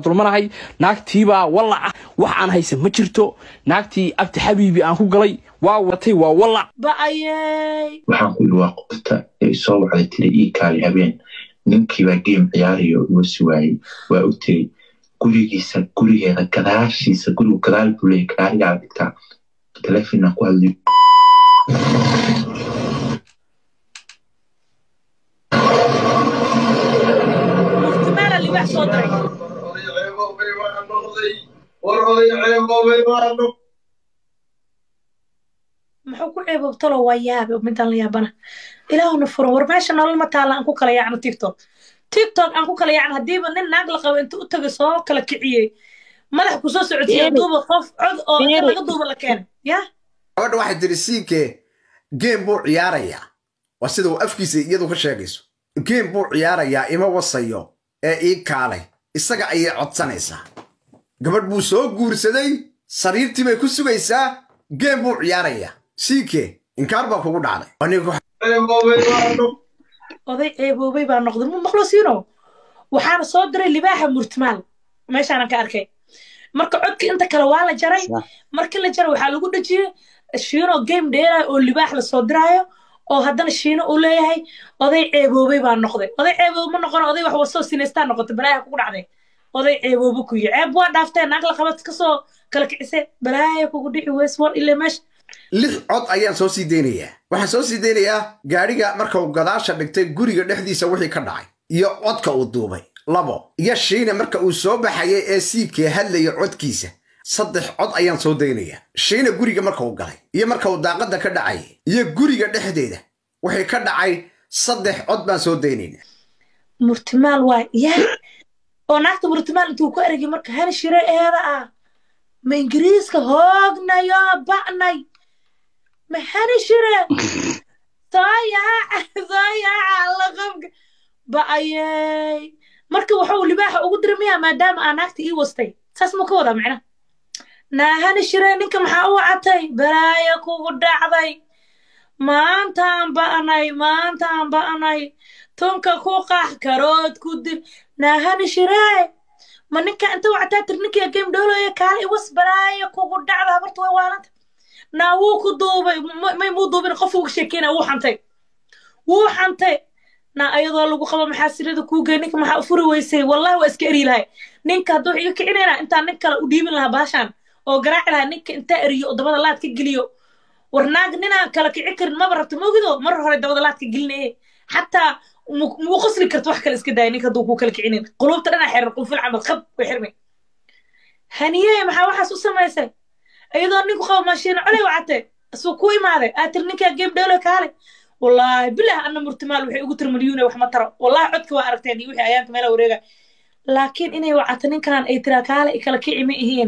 dulmanahay naagtiibaa wallaca wax aan haysan ma jirto naagtii abti xabiibi aan ku galay waa watay waa wallac ba'ayey waxaan ku yidhi waa qofta ee soo wacday tiri ii kaali habeen ninkiibaa geem ciyaarayo iga suwaayey waa u tiri gurigiisa gurigeeda gadaashiisa gurigu gadaal buu leeyahy gaarigaa dhigtaa telefonaan ku hadlayo murtimaala libaax soo diray muxuu ku ceebobtalo waa yaabe midaan la yaabana ilaahuna furan war meesha nolol ma taalla aan ku kala yaacno tiktok tiktok aan ku kala yaacno haddiiba nin naag la qabo inta u tagay soo kala kiciyey madax ku soo socodsiiya duuba qof cod oo inta laga duuba la keenay ya gabadha waxay tiri siinke geem buu ciyaarayaa waa sida uu afkiisa iyadu ka sheegayso geem buu ciyaarayaa ima wasayo ee ii kaalay isaga ayay codsanaysaa gabadh buu soo guursaday sariirtii bay ku sugaysaa geem buu ciyaarayaa siinke inkaar baa kugu dhacday anigu oday ceeboobay baa noqday mu maqlo siino waxaana soo diray libaaxa murtimaal meeshaanan ka arkay marka codka inta kale waa la jaray markii la jaray waxaa lagu dhejiyey shiino game dheerayo oo libaax la soo diraayo oo haddana shiino uu leeyahay oday ceeboobay baa noqday oday ceeboobe ma noqon oday wax wasoo sinaystaa noqotay balaaya kugu dhacday oday ceeboobe ku yihi ceeb waa dhaaftee naag la qabad kasoo kala kicise balaaya kugu dhici weys war ile meesha lix cod ayaan soo sii deynayaa waxaan soo sii deynayaa gaadhiga marka uu gadaasha dhigtay guriga dhexdiisa wixii ka dhacay iyo codka uu duubay labo iyo shiina marka uu soo baxayay ee siikee hadlaya codkiisa saddex cod ayaan soo daynayaa shiina guriga marka uu galay iyo marka uu daaqadda ka dhacayay iyo guriga dhexdeeda wixii ka dhacay saddex cod baan soo daynayna murtimaal waay yaa oo naagta murtimaal intuu ku ergay marka hal shire eeda ah ma ingiriiska hoognayo ba'nay ma hani shire soo yaaca soo yaaca alla qabka ba'ayey marka wuxuu libaaxa ugu diri miyaa maadaama aa naagta ii wastay saas ma ka wadaa macna naahani shire ninka maxaa u wacatay balaaya kugu dhacday maantaan ba'nay maantaan ba'nay tunka ku qax karood ku dil naahani shire ma ninka inta wactaa tir ninkiya game dhoolooya kaala iwas balaaya kugu dhacda habarta way waalanta naa wuu ku duubay may muu duubin qof uga sheekeyna wuu xantay wuu xantay na ayadoo lagu qabo maxaa sirada kuu gey ninka maxaa u furi weysay wallahi waa iska eri lahay ninka hadduu iga kicinayna intaan nin kale u dhiibin lahaa baashaan oo garaaci lahaa ninka intaa eriyo oo dabada laad ka geliyo war naag ninaan kala kici karin maba rabta mogido mar hore dabada laad ka gelinaye xataa muu qosli karta wax kale iska daaya ninka hadduu kuu kala kicinayn quluubta dhanaa xiran qunfil camal qab way xirmay haniye maxaa waxaas u samaysay iyadoo ninku qabo maashiina coley wacate isuu ku imaaday aa tiri ninkaa game dheelo kaale wallaahi bilah ana murtimaal waxay ugu tiri malyuune wax ma taro wallahi codka waa aragteen iyo wixii ayaanka meela wareega laakiin inay wacato ninkan ay tiraa kaale kala kici ma ihiin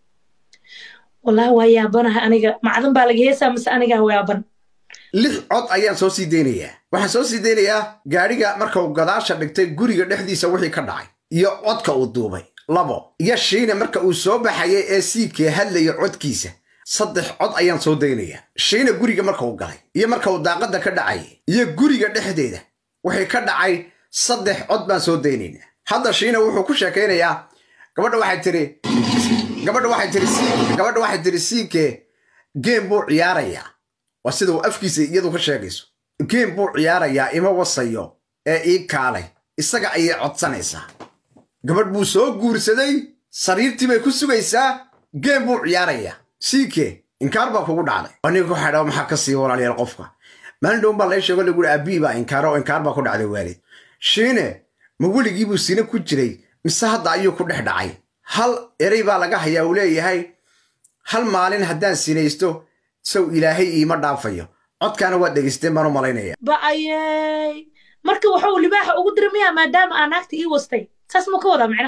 wallahi waa yaabanaha aniga macdan baa laga heesaa mise anigaa yaaban lix cod ayaan soo sii deynayaa waxaan soo sii deynayaa gaadhiga marka uu gadaasha dhigtay guriga dhexdiisa wixii ka dhacay iyo codka uu duubay labo iyo shiina marka uu soo baxayay ee siikee hadlaya codkiisa saddex cod ayaan soo daynayaa shiina guriga marka uu galay iyo marka uu daaqadda ka dhacayay iyo guriga dhexdeeda wixii ka dhacay saddex cod baan soo daynaynaa hadda shiina wuxuu ku sheekaynayaa gabadha waxay tiri gabadha waxay tiri gabadha waxay tiri siikee geem buu ciyaarayaa waa sida uu afkiisa iyadu ka sheegayso geem buu ciyaarayaa ima wasayo ee ii kaalay isaga ayay codsanaysaa gabadh buu soo guursaday sariirtii bay ku sugaysaa geem buu ciyaarayaa siike inkaar baa kugu dhacday aniga waxaa dhawa maxaa ka sii walaalayaal qofka maalin dhown baa laga sheego lagu aabii baa inkaaro oo inkaar baa ku dhacday waalid shiine ma weligii buu sine ku jiray mise hadda ayuu ku dhex dhacay hal erey baa laga hayaa uu leeyahay hal maalin haddaan sinaysto sow ilaahay iima dhaafayo codkaana waad dhegaysteen baan u malaynaya ba'ayey marka wuxuu libaaxa ugu diri miyaa maadaama aa naagta ii wastay saas ma ka wadaa macna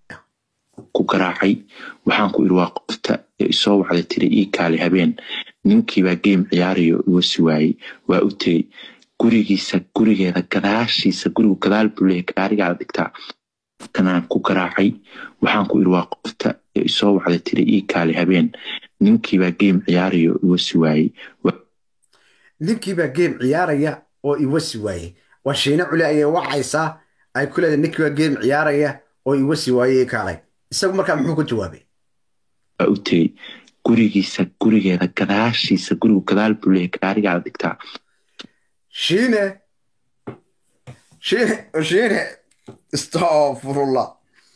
ku garaacay waxaan ku idhi waa qofta ee isoo wacday tiri ii kaali habeen ninkiibaa geem ciyaarayo iga suwaayey waa u tegey gurigiisa gurigeeda gadaashiisa gurigu gadaal buu leeyahy gaarigaa dhigtaa kanaan ku garaacay waxaan ku idhi waa qofta ee isoo wacday tiri ii kaali habeen ninkiibaa geem ciyaarayo iga suwaayey ninkiibaa geem ciyaaraya oo iwasi waayey waa shiine culi ayay wacaysaa ay ku leedahay ninkiibaa geem ciyaaraya oo iwasi waayey kaalay isagu markaa muxuu ka jawaabay waa u tegey gurigiisa gurigeeda gadaashiisa gurigu gadaal buu leeyahay gaarigaada dhigtaa shiine shiine shiine astafurullah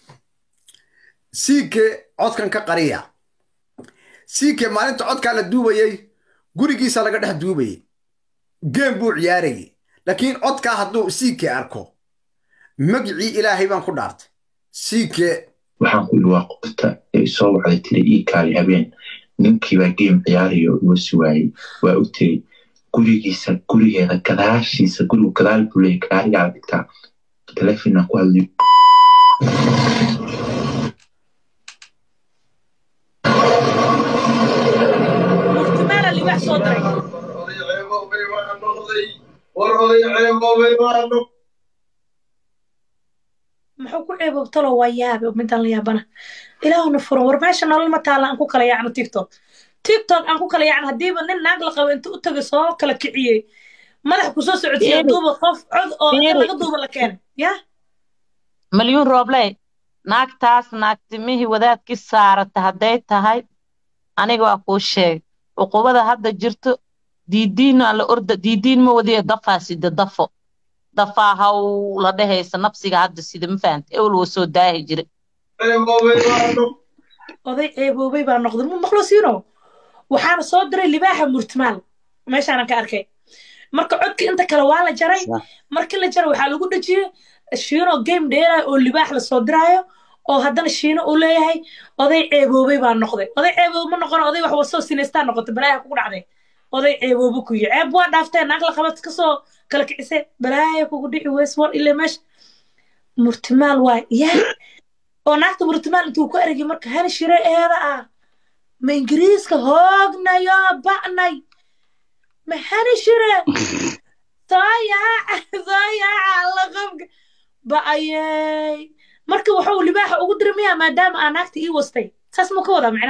siike codkan ka qariya siike maalinta codkaa la duubayey gurigiisa laga dhex duubayey geem buu ciyaarayey laakiin codkaa hadduu siike arko magicii ilaahay baan ku dhaartay siike waxaan ku yidhi waa qofta ee isoo wacday tiri ii kaali habeen ninkiibaa geem ciyaarayo iga suwaayey waa u tegey gurigiisa gurigeeda gadaashiisa gurigu gadaal buu leeyahay gaarigaada dhigtaa telefonaan ku hadlayo murtimaala libaax soo diray muxuu ku ceebobtalo waa yaabe midaan la yaabana ilaahuna furan war meesha nolol ma taala aan ku kala yaacno tiktok tiktok aan ku kala yaacno haddiiba nin naag la qabo inta u tagay soo kala kiciyey madax ku soo socodsiiya Fiiri. duuba qof cod oo inta Fiiri. laga duuba la keenay ya malyuun roobley naagtaas naagtimihii wadaadkii saarata hadday tahay aniga waa kuu sheeg cuqubada hadda jirto diidiin aan la orda diidiin ma wadiyo dafaa sida dafo dafaa haw la dhehaysa nafsiga hadda sida ma fahanta ewel woo soo daahi jira oday ceeboobay baa noqday mu maqlo siino waxaana soo diray libaaxa murtimaal meeshaanan ka arkay marka codka inta kale waa la jaray markii la jaray waxaa lagu dhejiyey shiino game dheerayo oo libaax la soo diraayo oo haddana shiino uu leeyahay oday ceeboobay baa noqday oday ceeboobe ma noqon oday wax wasoo sinaystaa noqotay balaaha kugu dhacday oday ceeboobe ku yihi ceeb waa dhaaftee naag la qabad kasoo kala kicise balaaya kugu dhici weys war ile meesha murtimaal waay yaa oo naagta murtimaal intuu ku ergay marka hal shire eeda ah ma ingiriiska hoognayo ba'nay ma hani shire soo yaaca soo yaaca alla qabka ba'ayey marka waxuu libaaxa ugu dira miyaa maadaama aa naagta ii wastay saas muu ka wadaa macna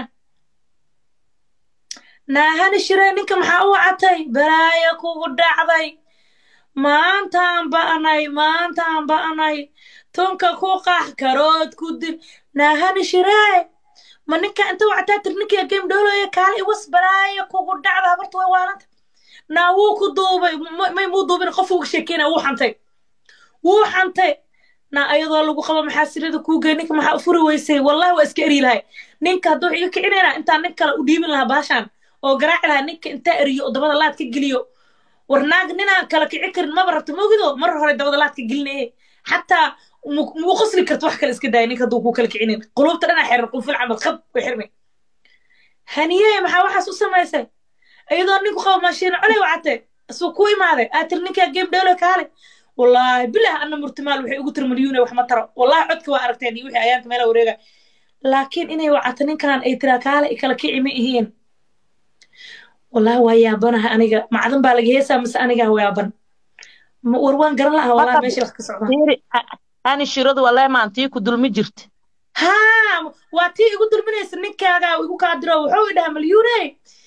naahani shire ninka maxaa u wacatay balaaya kugu dhacday maantaan ba'nay maantaan ba'nay tunka ku qax karood ku dil naahani shiree ma ninka inta wactaa tir ninkiya game dhoolaya kaala iwas balaaya kugu dhacda habarta way waalanta naa wuu ku duubay ma- may muu duubin qof uga sheekeyna wuu xantay wuu xantay naa ayadoo lagu qabo maxaa sirada kuu gey ninka maxaa u furi weysay wallahi waa iska eri lahay ninka hadduu iga kicinayna intaan nin kale u dhiibin lahaa baashaan oo garaaci lahaa ninka intaa eriyo oo dabada laad ka geliyo war naag ninaan kala kici karin maba rabto mogido mar hore dabada laad ka gelinaye xataa mu- muu qosli karto wax kale iska daaya ninka hadduu kuu kala kicinin qulubta dhanaa xiran qunfil camal khab way xirmay haniye maxaa waxaas u samaysay iyadoo ninku qabo maashiina coley wacate isuu ku imaaday aa tir ninkaa game dheelo kaale wallaahi bilah ana murtimaal waxay ugu tiri malyuune wax ma taro wallahi codka waa aragteen iyo wixii ayaanka meela wareega laakiin inay wacato ninkan ay tiraa kaale i kala kici ma ihiin wallahi waa yaabanaha aniga macdan baa laga heesaa mise anigaa yaaban Ma- war waan garan lahaa wallahi Marka- meesha wax ka socdaan fiiri a- ani shiradu wallahi maantii ku dulmi jirta haa waa tii igu dulminaysa ninkaagaa igu kaa diro wuxuu idhaha malyuune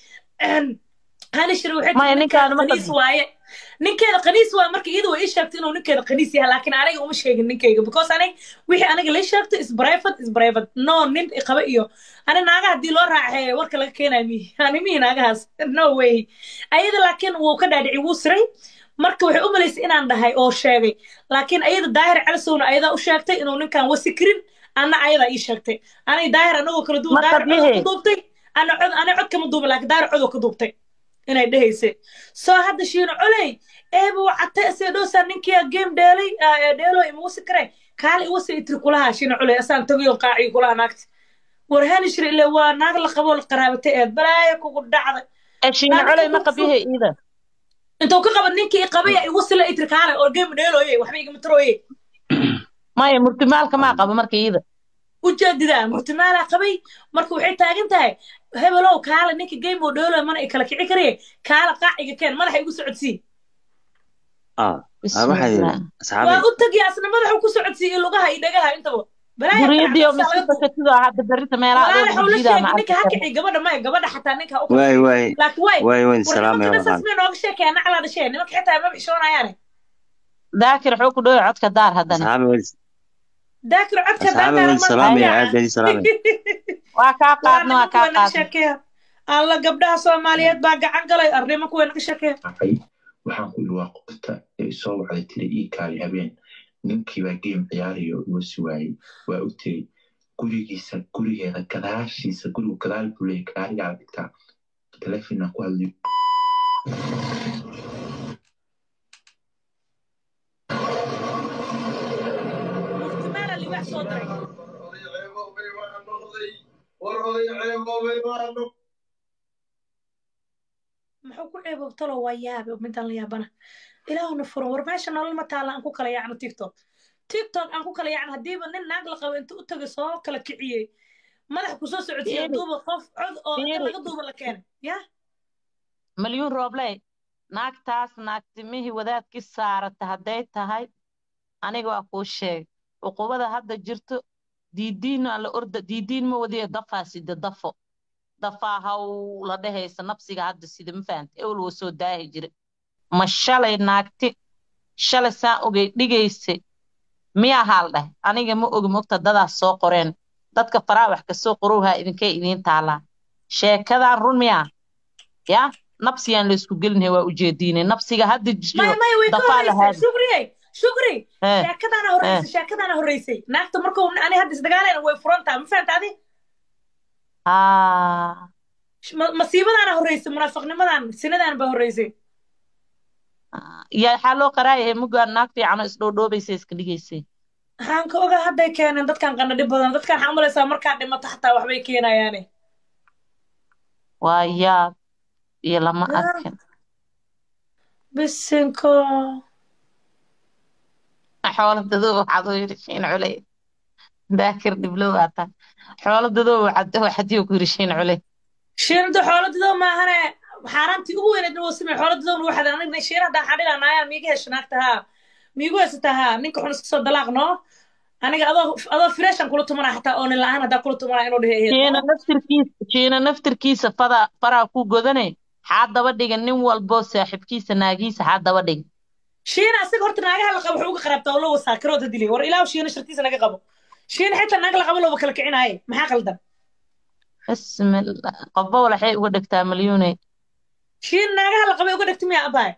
hani shir waxay Maya, tiri ninkaan ninkeeda ma qaniis qadin. waaye ninkeeda qaniis waaye marka iyada way ii sheegtay inuu ninkeeda qaniis yahay laakiin aniga uma sheegin ninkeyga because anig wixii aniga la sheegtay is private is private no nin iqaba iyo ani naaga haddii loo raaxeeyo warka laga keenayo mihi ani mihi naagahaas no way ayada laakiin wuu ka dhaadhici wuu siray marka waxay u malaysay inaan dhahay oo sheegay laakiin ayada daahir calisowna ayadaa u sheegtay inuu ninkan wasi karin ana ayadaa ii sheegtay anay daahir anagoo kala duwan Marka daahir codoo bihi. ka duubtay ana cod ana cod kama duubin laakiin daahir codoo ka duubtay inay dhehaysay soo hadda shiino coley eeba wacatay asee dhowsaa ninkia game dheelay ah, dheelo ima wasi kare kaale iwasi itiri kulaha shiino coley asaan tagayo qaaciyo kulaha naagta war hanishir ile waa naag la qaboo la qaraabatay eed balaaya kugu dhacday ee shiina Naagta coley ma ku qabihe iida intuu ka qabad ninkii qabaya iwasi la itiri kaale oo game dheelooye waxba igama tarooye maya murtimaalka maa qabo marka iida ujeedidaa murtimaalaa qabay marka waxay taagan tahay hebelow kaala ninka game oo dheelo mana i kala kici karaye kaala qaaciga keen madaxa igu socodsii ah ah, waxaa yidhi waa asxaabay u tagi asna madaxu ku socodsiiye lugaha iyo dhagaha intaba balaaya guriyadiyo kala cabsaa laga masuulka sidoo hadda berita meelaha walaale adoo xawla jijiida sheegi ninka ha maaragta kici gabadha maya gabadha xataa ninka ha u waay waay laakiin waay waay wayn war salaamaya nimankana saas walaal may nooga sheekaya naclaa dhashee nimanka xitaa ma bixishoonayaane daakir wuxuu ku dhowey codka daar haddana asxaabay wayn daakir codka asxaabi daakara waan salaamaya aad baan ii salaamaya waa kaa qaadna waa kaa qaadna sheekeya alla gabdhaha soomaaliyeed baa gacan galay arrimo kuwa naga sheekeya dhacay waxaan ku yidhi waa qofta ee isoo wacday tiri ii kaali habeen ninkii baa game ciyaarayo iga suwaayey waa u tegey gurigiisa gurigeeda gadaashiisa gurigu gadaal buu leeyahay gaarigaa dhigtaa telefonaan ku hadlayo murtimaala libax soo diray muxuu ku ceebow talo waa yaabe midaan la yaabana ilaahuna furan war meesha nolol ma taala aan ku kala yaacno tiktok tiktok aan ku kala yaacno haddiiba nin naag la qabo inta u tagay soo kala kiciyey madax kusoo socodsiiya Fiiri. duuba qof cod oo inta Fiiri. laga duuba la keenay ya malyuun roobley naagtaas naagtimihii wadaadkii saarata hadday tahay aniga waa kuu sheeg cuqubada hadda jirto diidiin aan la orda diidiin ma wadiyo dafaa sida dafo dafaa haw la dhehaysa nafsiga hadda sida ma fahanta ewel woo soo daahi jira ma shalay naagti shalay saan ogey dhigaysay miyaa haal dheh aniga ma ogi mogta dadaas soo qoreen dadka faraa wax kasoo qorowhaa idinkay idiin taalaa sheekadan run miyaa ya nabsigaan laysku gelinhay waa ujeediinay nabsiga hadda maya jiro maya way ka dafaa horreysay lahaad shukriye shukri Eh, sheekadaana horreysay sheekadaana horreysay naagta markuu ani hadda isdagaalayna way furantaa ma fahanta adi aa Ma- masiibadaana horreysay munaafiqnimadan sinadan baa horreysay yaa waxaa loo qaraayahay mugaan naag fiicano isdhoodhoobaysa iska dhigaysay waxaan ka ogaa hadday keeneen dadkan qanadhi badan dadkan waxaan umalaysaa markaa dhimato xataa waxbay keenayaane waa yaab iyo lama Ya. arkin bisinko xoolo dadoo waxaad u yidhi shiin culey daakir dhiblow aataa xoolo dadoo waxaad waxadiyo ku yidhi shiin culey shiinada xooladido maahane xaaraantii ugu weyneed wuu samey xooladidoon waxaad anigna shiin haddaan xadhila naayaan miiga hesha naagta haa miigu heysata haa ninka xun iska soo dalaaq noo aniga adoo adoo fireshan kula tumanaa xataa oonin la-aan haddaa kula tumanaa inuu dhehe shiina naftirkiisa shiina naftirkiisa fada faraa ku godane xaa daba dhiga nin walboo saaxiibkiisa naagiisa xaa daba dhiga shiina asiga horta naagaha la qabo wuxuu uga qarabtaa oo loo wasaakirooda dilay war ilaahu shiina shartiisa naga qabo shiina xitaa naag la qabo looba kala kicinaaye maxaa qaldan bismillah qobbo waxay uga dhigtaa malyuuney shiina naagaha la qabay uga dhegti miyaa abaay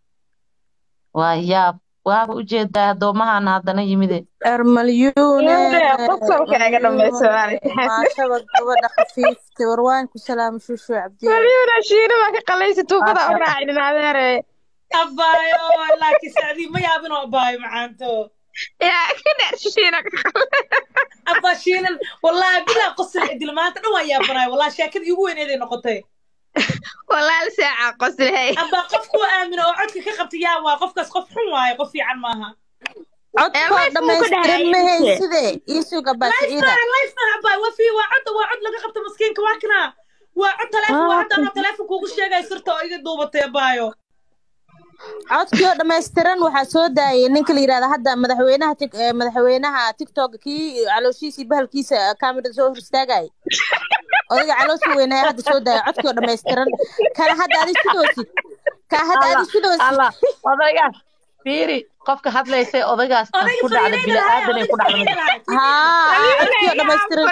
waa yaab waaba ujeedaa addoommahana haddana yimide ermalyuune qofka iga dhamayso maashaba gabadha khafiifta warwaan ku salaama shushu cabdiya malyuuna shiina baa ka qalaysa tuubada u raacinin adeere abaayo laakiin sacdii ma yaabinoo abaayo macaanto yaa ka dheer shiina ka qalay abaa shiinan wallaahi bilaa qosol idil maanta dhan waan yaabanaay wallahi sheekadii ugu weyneeday noqotay walaal saaca qosley abaa qofku aamino oo codka ka qabta yaa waa qofkaas qof xun waaye qof fiican maaha codkoo dhammaystiran mahay sidee iisuga baasiciida lifemaa lifemaa abaa waa fi waa cod waa cod laga qabta maskiinka waa kana waa cod taleefon waa hadda anoo taleefon kuugu sheegay sirta oo iga duubatay abaayo codkii oo dhammaystiran waxaa soo daayay ninka la yidhahda hadda madaxweynaha tik- eh, madaxweynaha tiktok kii calooshiisii bahalkiisa kaamirada soo hor istaagay odayga caloosha weynaya hadda soo daaya codkii oo dhammaystiran kana hadda adi sidoosid ka hadda adi sidoosid allah odaygaas fiiri qofka hadlaysay odaygaas tan odayga ku dhacda fariinayda lahay bini'aadanay ku odayga dhacda fariinayda lahay haa codkii oo dhammaystiran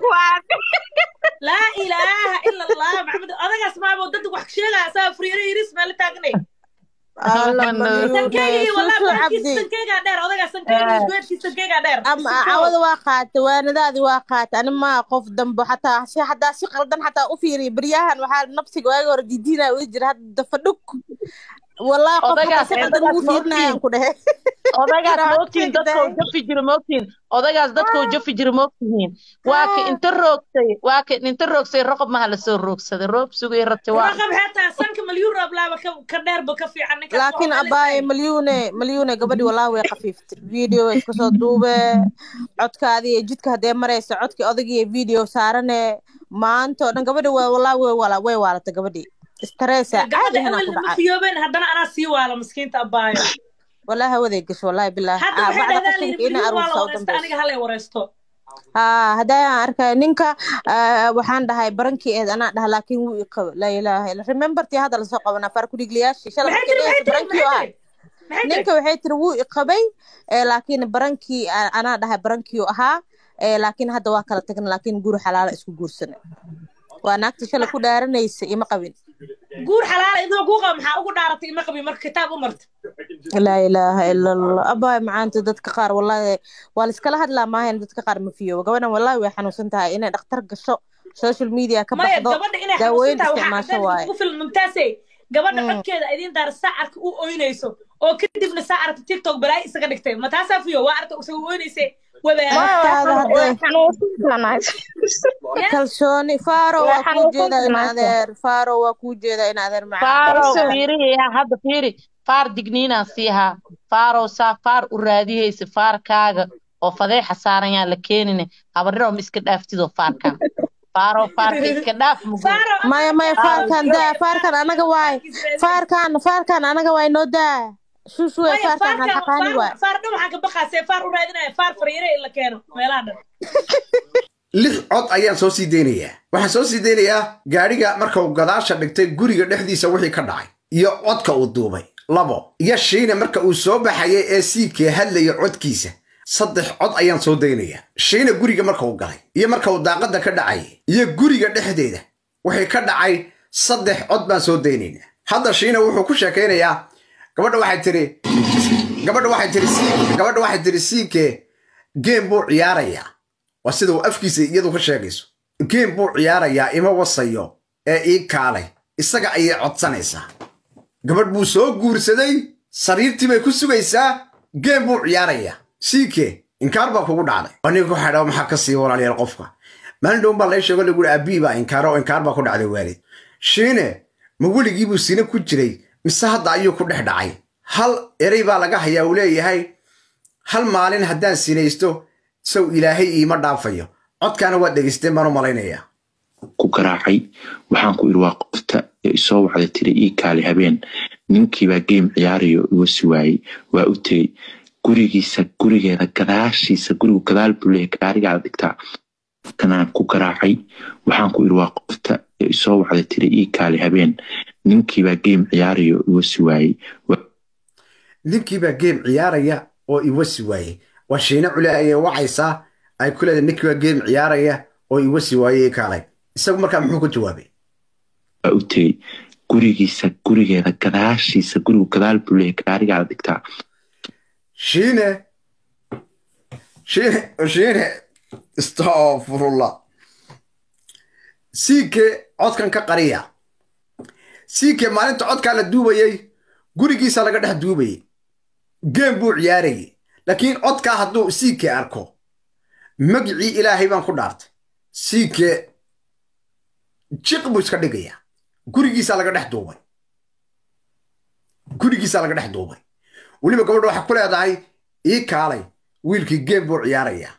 sidooy laa ilaaha ila allah maxamed odagaas maabo dad wax sheegaya asaa furiiro yiris meel taagnay alla sankeygii malyuune walaa shushu bahalkiisa cabdi sankeegaa dheer odagaas sankeygii geedkiisa sankeegaa dheer ama cawada waa qaata waanadaadi waa qaata ani maa qof dambe xataa si hadaa si qaldan xataa u fiiriya beryahan waxaa nafsiga waaga hore diidiinaa ula jira hadda dafadhug wallahi qof xataa odaygaas si qaldan odaygaas ugu fiirinayaan moogtiin ku dhehe odaygaas Kara moogtiin codkayga dadkoo daay jafi jira moogtiin odaygaas dadkoo jafi jira moogtihiin waa ka inta roogsay waa ka inta roogsay roqob maha lasoo roogsaday roob sugay rati waa raqab xeetaa sanka malyuun rooblaaba ka ka dheerba ka fiican ninkaas laakiin waxaa abaaye lisay malyuune malyuune gabadhi wallahi way qafiiftay video way iska soo duube codkaadii iyo jidka haddee maraysa codkii odagii video saarane maanta oo dhan gabadhi waa wallahi way wala way waalatay gabadhi stressa caadi gabadha hanaa awel ku lama dhacay fiyoobeen haddana anaa sii waala miskiinta abaayo wallahi hawaday gasho wallahi billahi hadda Ah, waxay bacda dhahdaa layidhi qashinka ina malyuun waa la aruursa u wareysta dambeyso aniga halay wareysto haa haddaan arkay ninka ah, waxaan dhahay barankii eed anaa dhaha laakiin wuu i qabo laa ilaaha illa remembertii hadda lasoo qabanaa faarkudhigliyaashii shala maxay markii tiri maxay dhehaysa tiri barankii maxay oo ahay tiri maxay tiri ninka waxay tiri wuu iqabay ee, laakiin barankii a- anaa dhahay barankii ahaa ee, laakiin hadda waa kala tagna laakiin guri xalaala isku guursana waa naagta shalay ku dhaaranaysa ima qabin guur xalaala idoo kuu qaba maxaa ugu dhaaratay ima qabi marka kitaab u marta laa ilaaha ila allah abaay macaanta dadka qaar wallahi waa la iskala hadlaa maahayn dadka qaar ma fiyowa gabadhan wallahi way xanuunsan tahay inay dhakhtar gasho social media ka maya baxdo gabadha inay daaweyn xanuunsantahay waxaa isticmaasho cadaan waaye ugu filan mumtaase gabadha Mm. codkeeda idiin daara sacarka u oynayso oo kadibna sacarka tiktok balaayo isaga dhigtay ma taasaa fiyo waa arta isaga oynayse wadaara naftaada hadday xanuunsantahay kalsooni faaro waa Waxaan kuu u jeedaa in fahmayaa. adeer faaro waa kuu jeedaa in adeer macaan faaro Kalsoon. fiirihiya hadda fiiri faar digniinaan siihaa faarow saa faar u raadihaysa faarkaaga oo fadeexa saaran yaan la keenine habarniro ma iska dhaaftidoo faarkan faarow faarka iska dhaaf mugu Faaro, maya maya faarkan daa faarkan anaga waay faarkan faarkan anaga waay noo daa shushuwe maya faarkan faarkan xaqaani waay faar dhan waxaan ka baqaasee faar u raadinaya faar fariire in la keeno meelaha dhan lix cod ayaan soo sii deynayaa waxaan soo sii deynayaa gaadhiga marka uu gadaasha dhigtay guriga dhexdiisa wixii ka dhacay iyo codka uu duubay labo iyo shiine marka uu soo baxayay ee siikee hadlaya codkiisa saddex cod ayaan soo daynayaa shiine guriga marka uu galay iyo marka uu daaqadda ka dhacayay iyo guriga dhexdeeda wixii ka dhacay saddex cod baan soo daynaynaa hadda shiine wuxuu ku sheekaynayaa gabadha waxay tiri gabadha waxay tiri siike gabadha waxay tiri siike geem buu ciyaarayaa waa sida uu afkiisa iyadu ka sheegayso geem buu ciyaarayaa ima wasayo ee ii kaalay isaga ayay codsanaysaa gabadh buu soo guursaday sariirtii bay ku sugaysaa geem buu ciyaarayaa siike inkaar baa kugu dhacday aniga ku xadhaa maxaa ka sii walaalayaal qofka maalin dhown baa lay sheego lagu yihi abii baa inkaaro oo inkaar baa ku dhacday waalid shiine ma weligii buu sine ku jiray mise hadda ayuu ku dhex dhacay hal erey baa laga hayaa uu leeyahay hal maalin haddaan sinaysto sow ilaahay iima dhaafayo codkaana waad dhegaysteen baan u malaynayaa ku garaacay waxaan ku idhi waa qofta ee isoo wacda tiri ii kaali habeen ninkiibaa geem ciyaarayo iga suwaayey waa u tegey gurigiisa gurigeeda gadaashiisa gurigu gadaal buu leeyahay gaarigaada dhigtaa kanaan ku garaacay waxaan ku idhi waa qofta ee isoo wacda tiri ii kaali habeen ninkiibaa geem ciyaarayo iga suwaayey ninkiibaa geem ciyaaraya oo iwasi waayey waa shiine cule ayay wacaysaa ay ku leedahay ninkiibaa geem ciyaaraya oo iwasi waayey kaalay isagu markaa muxuu ku jawaabay waa u tegey gurigiisa gurigeeda gadaashiisa gurigu gadaal buu leeyahay gaarigaada dhigtaa shiine shiine shiine astafurullah siike codkan ka qariya siike maalinta codkaa la duubayey gurigiisa laga dhex duubayey geem buu ciyaarayey laakiin codkaa hadduu siike arko magicii ilaahay baan ku dhaartay siike jiq buu iska dhigayaa gurigiisaa laga dhex duubay gurigiisaa laga dhex duubay weliba gabadha waxay ku leedahay ii kaalay wiilkii geem buu ciyaarayaa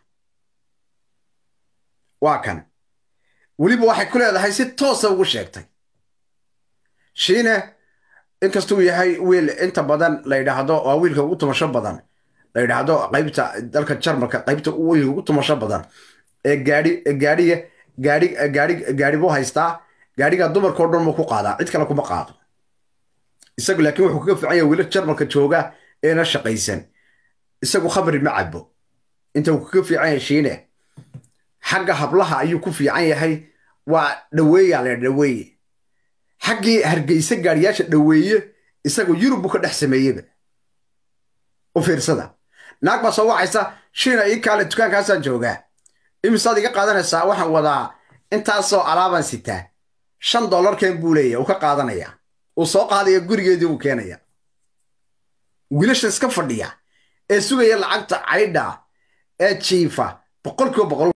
waa kan weliba waxay ku leedahay si toosa ugu sheegtay shiine inkastuu yahay wiil inta badan la yidhaahdo waa wiilka ugu tumasho badan la yidhaahdo qaybta dalka jarmalka qaybta wiilka ugu tumasho badan ee gaadhi gaadhiga gaadhi gaadhi gaadhi buu haystaa gaadhiga dumarkao dhan muu ku qaadaa cid kale kuma qaado isagu laakiin wuxuu kaga fiican yahay wiila jarmalka jooga eena shaqaysan isagu khamri ma cabo inta uu kaga fiican yahay shiine xagga hablaha ayuu ku fiican yahay waa dhaweeyaa la dhaweeye xaggii hargeysa gaadhiyaasha dhaweeye isagu yurub buu ka dhex sameeyeba u fiirsada naag baa soo wacaysa shiina ii kaale dukaankaasaan joogaa imisaad iga qaadanaysaa waxaan wadaa intaasoo alaabaan sitaa shan dollarkeen buu leeya uu ka qaadanayaa uu soo qaadaya gurigeedii uu keenaya wiilasha iska fadhiya ee sugaya lacagta caydha ee jiifa boqolkiiba boqol